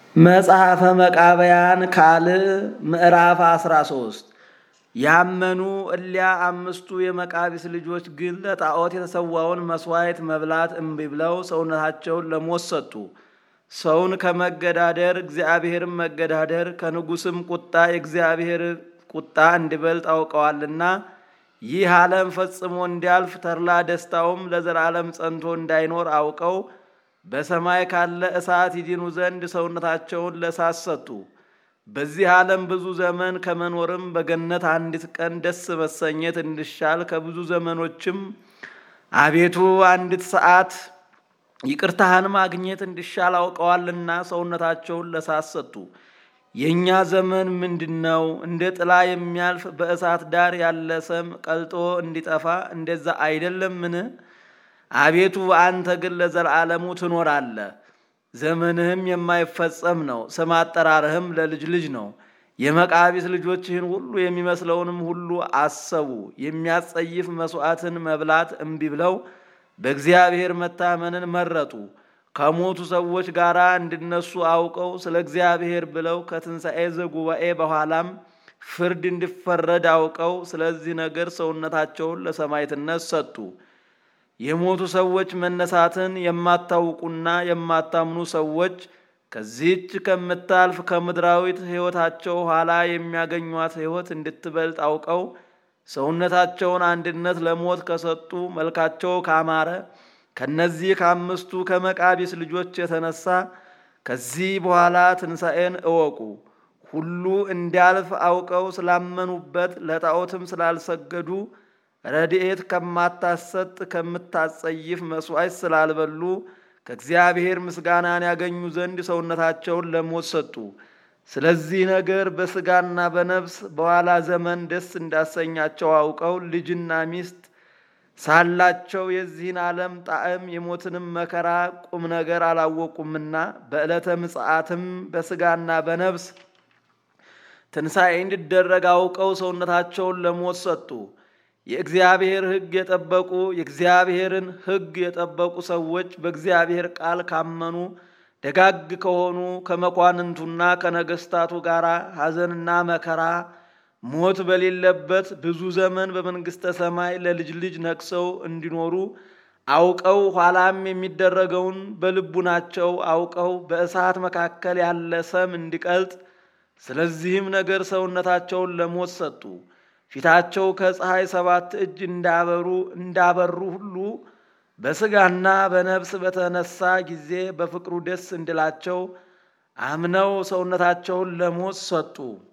መጽሐፈ መቃብያን ካልዕ ምዕራፍ 13 ያመኑ እሊያ አምስቱ የመቃቢስ ልጆች ግን ለጣዖት የተሰዋውን መሥዋዕት መብላት እምቢ ብለው ሰውነታቸውን ለሞት ሰጡ። ሰውን ከመገዳደር እግዚአብሔርን መገዳደር ከንጉሥም ቁጣ የእግዚአብሔር ቁጣ እንዲበልጥ አውቀዋልና ይህ ዓለም ፈጽሞ እንዲያልፍ ተድላ ደስታውም ለዘላለም ጸንቶ እንዳይኖር አውቀው በሰማይ ካለ እሳት ይድኑ ዘንድ ሰውነታቸውን ለእሳት ሰጡ። በዚህ ዓለም ብዙ ዘመን ከመኖርም በገነት አንዲት ቀን ደስ መሰኘት እንዲሻል ከብዙ ዘመኖችም አቤቱ አንዲት ሰዓት ይቅርታህን ማግኘት እንዲሻል አውቀዋልና ሰውነታቸውን ለእሳት ሰጡ። የእኛ ዘመን ምንድን ነው? እንደ ጥላ የሚያልፍ በእሳት ዳር ያለ ሰም ቀልጦ እንዲጠፋ እንደዛ አይደለምን? አቤቱ አንተ ግን ለዘላለሙ ትኖራለህ። ዘመንህም የማይፈጸም ነው። ስም አጠራርህም ለልጅ ልጅ ነው። የመቃቢስ ልጆችህን ሁሉ የሚመስለውንም ሁሉ አሰቡ። የሚያስጸይፍ መሥዋዕትን መብላት እምቢ ብለው በእግዚአብሔር መታመንን መረጡ። ከሞቱ ሰዎች ጋር እንዲነሱ አውቀው ስለ እግዚአብሔር ብለው ከትንሣኤ ዘጉባኤ በኋላም ፍርድ እንዲፈረድ አውቀው ስለዚህ ነገር ሰውነታቸውን ለሰማዕትነት ሰጡ። የሞቱ ሰዎች መነሳትን የማታውቁና የማታምኑ ሰዎች ከዚህች ከምታልፍ ከምድራዊት ሕይወታቸው ኋላ የሚያገኟት ሕይወት እንድትበልጥ አውቀው ሰውነታቸውን አንድነት ለሞት ከሰጡ መልካቸው ካማረ ከነዚህ ከአምስቱ ከመቃቢስ ልጆች የተነሳ ከዚህ በኋላ ትንሣኤን እወቁ። ሁሉ እንዲያልፍ አውቀው ስላመኑበት ለጣዖትም ስላልሰገዱ ረድኤት ከማታሰጥ ከምታጸይፍ መሥዋዕት ስላልበሉ ከእግዚአብሔር ምስጋናን ያገኙ ዘንድ ሰውነታቸውን ለሞት ሰጡ። ስለዚህ ነገር በሥጋና በነፍስ በኋላ ዘመን ደስ እንዳሰኛቸው አውቀው ልጅና ሚስት ሳላቸው የዚህን ዓለም ጣዕም የሞትንም መከራ ቁም ነገር አላወቁምና በዕለተ ምጽአትም በሥጋና በነፍስ ትንሣኤ እንዲደረግ አውቀው ሰውነታቸውን ለሞት ሰጡ። የእግዚአብሔር ሕግ የጠበቁ የእግዚአብሔርን ሕግ የጠበቁ ሰዎች በእግዚአብሔር ቃል ካመኑ ደጋግ ከሆኑ ከመኳንንቱና ከነገስታቱ ጋር ሐዘንና መከራ ሞት በሌለበት ብዙ ዘመን በመንግሥተ ሰማይ ለልጅ ልጅ ነግሰው እንዲኖሩ አውቀው ኋላም የሚደረገውን በልቡናቸው አውቀው በእሳት መካከል ያለ ሰም እንዲቀልጥ ስለዚህም ነገር ሰውነታቸውን ለሞት ሰጡ። ፊታቸው ከፀሐይ ሰባት እጅ እንዳበሩ እንዳበሩ ሁሉ በሥጋና በነፍስ በተነሳ ጊዜ በፍቅሩ ደስ እንዲላቸው አምነው ሰውነታቸውን ለሞት ሰጡ።